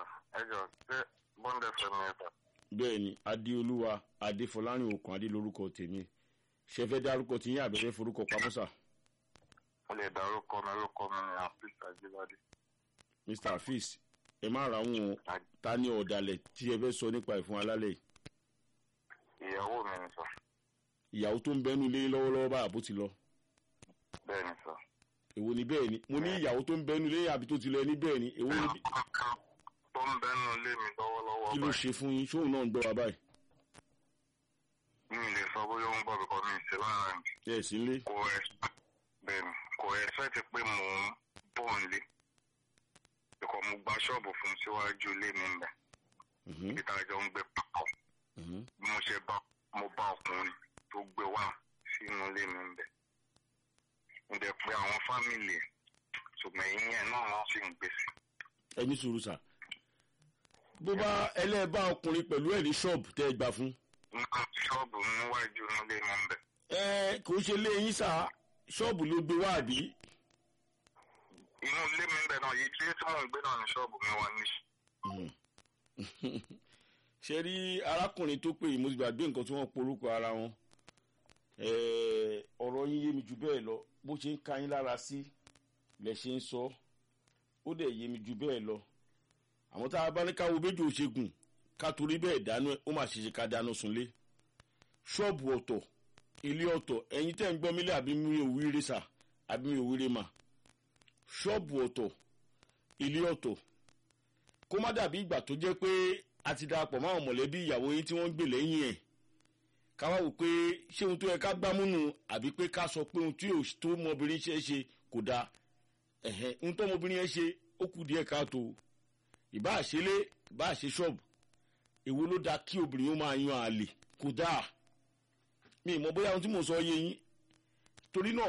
ẹ jọ ṣé bọ́ndẹ̀ fẹ́mi ẹ sà. bẹ́ẹ̀ ni adéolúwa adéfọlárìn okùn adé lórúkọ tèmi ṣe fẹ́ dárúkọ tí yín àbẹ̀fẹ́ forúkọ pamọ́ sà mo lè dárúkọ mi lórúkọ mi ní àfíìsì àjíbádé. mr afis ẹ má ra wọn ta ní ọ̀dàlẹ̀ tí ẹ fẹ́ sọ nípa ìfún alálẹ̀ yìí ìyàwó mi ni sà. ìyàwó tó ń bẹ́nu ilé lọ́wọ́lọ́wọ́ báyà bó ti lọ bẹ́ẹ̀ ni sà. èwo ni bẹ́ẹ̀ ni mo ní ìyàwó tó ń bẹ́nu ilé àbí tó ti lọ ẹni bẹ́ẹ̀ ni èwo ni tó ń bẹ́nu ilé mi lọ́wọ́lọ́wọ́ kí ló ṣe fún yín ṣóun náà ń gbọ́ wa báyìí mi ì lè sọ bóyá ó ń bọ̀ bíkọ́ mi ì sí lára mi. ẹ sì ń lé kò ẹ bẹ́ẹ̀ ni kò ẹ̀sẹ̀ ti pé mò ń bọ̀ nílé. bíkọ́ mo gba ṣọ́ọ̀bù fún síwájú ilé mi ń bẹ̀. Mhm, ibi tá a jọ ń gbé papọ̀. mhm. bí mo ṣe bá mo bá ọkùnrin tó gbé wá sínú ilé mi ń bẹ̀. mo dẹ̀ pé àwọn fámìlì ẹ̀ ṣùgbọ́n ìyẹn náà wọ́n sì ń gbèsè. ẹ ní sùúrù sà bó bá ẹlẹ́ẹ̀bá ọkùnrin pẹ̀lú ẹ̀ ní ṣọ́ọ̀bù tẹ́ ẹ gbà fún ní ṣọ́ọ̀bù níwájú ilé mi ń bẹ̀. ẹ kò ṣe lé yín sà ṣọ́ọ̀bù ló gbé wá àbí inú ilé mi ń bẹ̀ náà yìí ilé tí mò ń gbé náà ní ṣọ́ọ̀bù mi wà ní. ṣe rí arákùnrin tó pè yìí mo ti gbàgbé nǹkan tí wọ́n porúkọ ara wọn Eh, ọ̀rọ̀ yín yé mi jù bẹ́ẹ̀ lọ bó ṣe ń ka yín lára sí lẹ̀ ṣe ń sọ ó dẹ̀ yé mi jù bẹ́ẹ̀ lọ àwọn tá a bá ní ká wo méjì òṣègùn ká torí bẹ́ẹ̀ dáná ó mà ṣe ṣe ká dáná sunlé ṣọ́ọ̀bù ọ̀tọ̀ ilé ọ̀tọ̀ ẹ̀yin tẹ́ ń gbọ́ mílẹ̀ àbí mi ò wíire sà àbí mi ò wíire mà ṣọ́ọ̀bù ọ̀tọ̀ ilé ọ̀tọ̀ kó má dàbí ìgbà tó jẹ́ pé a ti darapọ̀ mọ́ àwọn mọ̀lẹ́bí ìyàwó yín tí wọ́n ń gbè lẹ́yìn ẹ̀ ká wá wò pé ṣé ohun tó yẹ ká gbámúnú àbí pé ká sọ pé ohun tí yóò tó ọmọbìnrin ṣe é ṣe kò dáa ẹ̀hẹ́n ohun tó ọmọbìnrin yẹn ṣe ó kù díẹ̀ káàtó ìbá àṣelé ìbá àṣe ṣọ́ọ̀bù èwo ló dáa kí obìnrin ó máa yan àlè kò dáa mi ì mọ bóyá ohun tí mò ń sọ yé yín torí náà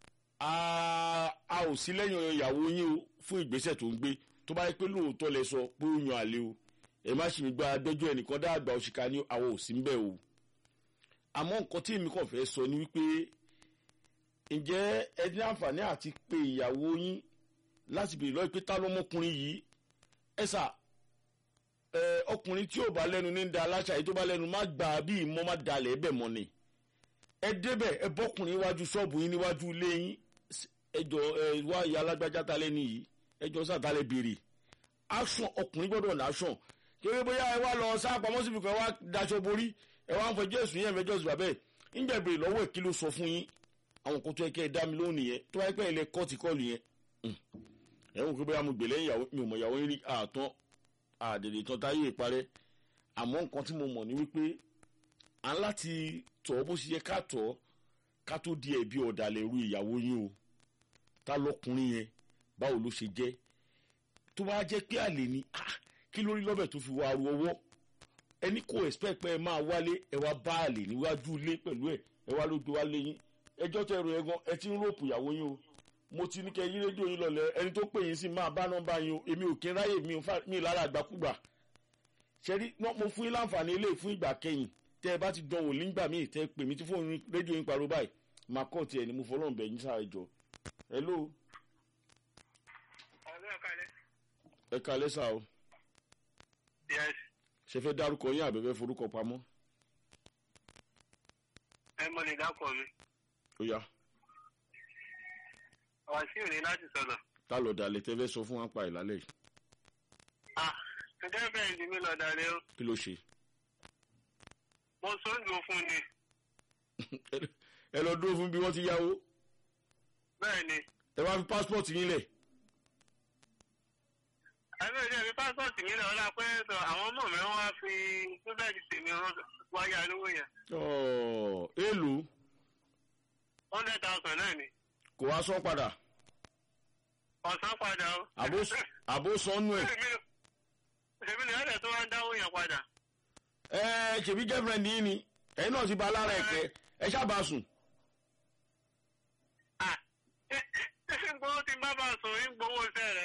a a ò sí lẹ́yìn ìyàwó yín o fún ìgbésẹ̀ tó ń gbé tó bá yẹ pé lóòótọ́ lẹ sọ pé ó yan àlè o ẹ má ṣì mí gba agbẹjọ́ ẹnìkan dáàgbà òṣìkà ní àwọn ò sí ń bẹ̀ o àmọ́ nǹkan tí èmi kàn fẹ́ sọ ni wípé ǹjẹ́ ẹ ní àǹfààní àti pé ìyàwó yín láti bèrè lọ́ọ́ pé ta lọ́mọkùnrin yìí ẹ sà ẹ ọkùnrin tí ò bá lẹ́nu ní da aláṣà yìí tó bá lẹ́nu má gbà á bí ìmọ̀ má dalẹ̀ ẹ bẹ̀ mọ́ ni ẹ débẹ̀ ẹ bọ́kùnrin iwájú ṣọ́ọ̀bù yín níwájú ilé yín ẹ jọ ẹ wá ìyá alágbájá ta lẹ́nu yìí ẹ jọ sàtàlẹ̀ béèrè action ọkùnrin gbọ́dọ̀ ní action kéré bóyá ẹ wá lọ sápamọ́ síbi kan wá daṣọ borí ẹ wá ń fẹjọ́ ẹ̀sùn yẹn fẹjọ́ ẹ̀sùn bàbẹ́ ẹ̀ ń bẹ̀rẹ̀ lọ́wọ́ ẹ̀ kí ló sọ fún yín àwọn kan tó yẹ kẹ́ ẹ dá mi lóhùn nìyẹn tó wáyé pẹ́ ilẹ̀ kọ́ọ̀tì kọ́ọ̀lù yẹn ẹ ń kó bóyá mo gbè lẹ́yìn ìyàwó mi ò mọ̀ ìyàwó yín rí àtọ́ àdèdè tán táyé ìparẹ́ àmọ́ nǹkan tí mo mọ̀ ní wípé à ń láti tọ̀ bó ṣe yẹ ká tọ̀ ká tó di ẹ̀bi ọ̀dàlẹ̀ ru ìyàwó yín o ta lọkùnrin yẹn báwo ló ṣe jẹ́ tó bá jẹ́ pé àlè ni ah, kí lórí lọ́bẹ̀ tó fi wá aru ọwọ́ ẹni kò expect pé ẹ máa wálé ẹ wá bá àlè níwájú ilé pẹ̀lú ẹ ẹ wá ló gbé wálé yín ẹjọ́ tẹ ẹrù ẹ gan ẹ ti ń ròpù ìyàwó yín o mo ti ní kẹ yí rédíò yín lọlẹ ẹni tó pè yín sí máa bá nọ́mbà yín o èmi ò kí ń ráyè mi ò fà mí lára àgbàkúgbà ṣẹ́rí mo fún yín láǹfààní ilé fún ìgbà kẹyìn tẹ ẹ bá ti dán wò nígbà míì tẹ ẹ pè mí tí fóònù rédíò yín parọ́ báyìí máa kọ́ tiẹ̀ ni mo fọlọ́run bẹ̀ yín sáà ẹjọ́ hello ọ̀rẹ́ ọ̀kalẹ̀. ẹ kalẹ́ sá o yes ṣe fẹ́ dárúkọ yín àbẹ̀fẹ́ forúkọ pamọ́ ẹ mọ lè dákọ̀ mi. ó yá wàsíù ní láti sọ̀rọ̀. tá lọ dalẹ̀ tẹ́ fẹ́ sọ fún wa pa ìlálẹ̀ yìí ah ǹjẹ́ bẹ́ẹ̀ ni mi lọ dalẹ̀ o. kí ló ṣe mo sóńdò fún ni. ẹ lọ dúró fún bí wọ́n ti yáwó bẹ́ẹ̀ ni ẹ wá fi passport yín lẹ̀ ẹgbẹ́ ìjẹ́ mi pásítọ̀tì mi lọ́wọ́ la pé sọ àwọn ọmọ mi wá fi túbẹ̀dì tèmi wáyà lówó yẹn. Ọ̀, èèlò hundred thousand náà ni. kò wá sọ padà ọ̀sán padà o. àbó- àbó sọnù ẹ̀ ṣèbí ni ẹ̀rẹ̀ tó wá ń dáwó yẹn padà. ẹ ṣèbí girlfriend yín ni ẹ̀yin náà ti ba lára ẹ̀kẹ́ ẹ ṣáàbà sùn ah ṣé ṣé gbowó tí bá bá sùn ń gbowó iṣẹ́ rẹ̀.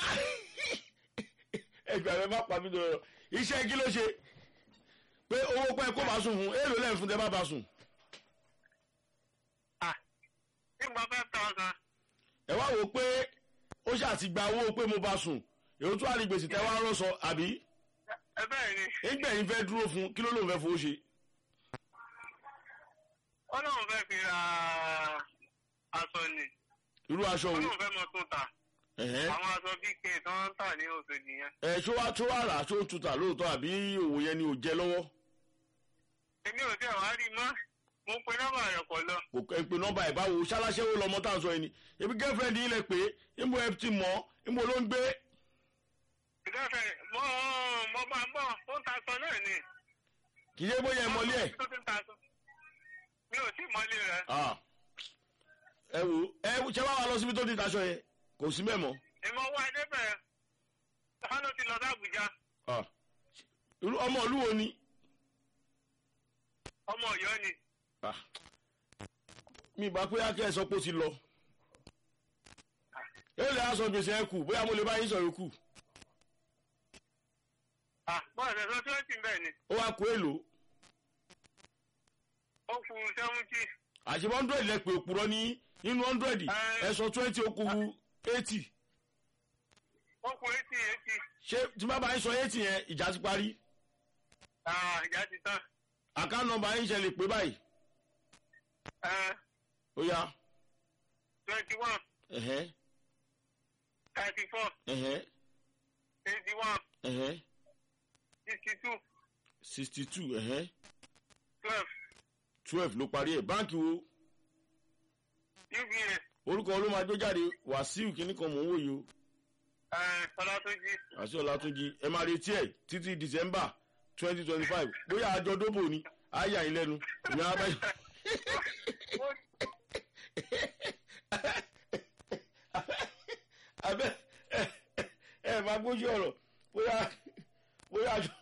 ẹgbẹ́ rẹ má pa mí lọ́rọ̀ iṣẹ́ kí ló ṣe pé owó pẹ́ kó bá sùn fún èèlò lẹ́yìn fún tẹ́ bá bá sùn ah nígbà five thousand. ẹ wá wò ó pé ó ṣáà ti gba owó pé mo bá sùn èyí tó wà ní gbèsè tẹ́ wá rọ́ sọ àbí ẹ bẹ́ẹ̀ ni nígbà yín fẹ́ dúró fún kí ló lóun fẹ́ fowó ṣe. ọlọ́run fẹ́ fi ra aṣọ ni irú aṣọ wo ọlọ́run fẹ́ mọ tún ta ẹ̀hẹ́n. àwọn aṣọ bíi kí n tó ń tà ní Òṣòdì yẹn. ẹ ṣó wá tó wà rà ṣó ń tutà lóòótọ́ àbí òwò yẹn ni ò jẹ lọ́wọ́ èmi ò tẹ̀ wá rí i mọ́ mo pe nọ́mbà rẹ̀ kọ̀ lọ. kò kẹ́ ń pe nọ́mbà ẹ̀ báwo ṣáláṣẹ́wó lọmọ tá à ń sọ yìí ni ebi girlfriend yìí lẹ pé ìmú ẹ ti mọ̀ ìmú ló ń gbé ìdáfẹ́ mo mo bá ń bọ̀ ó ń ta aṣọ náà ni. kì í ṣe bóyá ẹ mọlé ẹ̀ tó ti ń ta aṣọ. mi ò tí ì mọ́lé rẹ̀. Ah. ẹ wò ẹ ṣe wá wa lọ síbi tó ti taṣọ yẹn kò sí mẹ́ mọ́ ìmọ̀ wá débẹ̀ wọn ló ti lọ sí Àbújá Ah. Irú- ọmọ ìlú wo ni ọmọ Ọ̀yọ́ ni. Ah. mi ìbá pé akẹ́ ẹ sọ pé ó ti lọ èyí lè aṣọ gbèsè ẹ kù bóyá mo lè bá yín sọ yòókù Ah, bọ́ọ̀sì ẹ̀sọ́ twenty bẹ́ẹ̀ ni ó wá kó èlò ó kù seventy. àṣìbọ́ hundred lẹ pé òpùrọ̀ ní nínú hundred ẹ sọ twenty ó kù eighty ó kù eighty eighty. ṣé tí bá bá yín sọ eighty yẹn ìjà ti parí Ah, ìjà ti tán. àká nọ́mbà yín ṣe lè pé báyìí ó yá twenty one ẹ̀hẹ́ thirty four ẹ̀hẹ́ eighty one ẹ̀hẹ́ sixty two sixty two ẹ̀hẹ́ twelve twelve ló parí ẹ̀ báǹkì wo UBA orúkọ ló máa gbé jáde wàsíù kínní kan mò ń wòye o Ọlátúnjí. àti ọlátúnjì ẹ máa retí ẹ títí december twenty twenty five bóyá àjọ dóbò ni àyà yín lẹ́nu ìyá abẹ́ abẹ́ ẹ ẹ máa gbójú ọ̀rọ̀ bóyá bóyá àjọ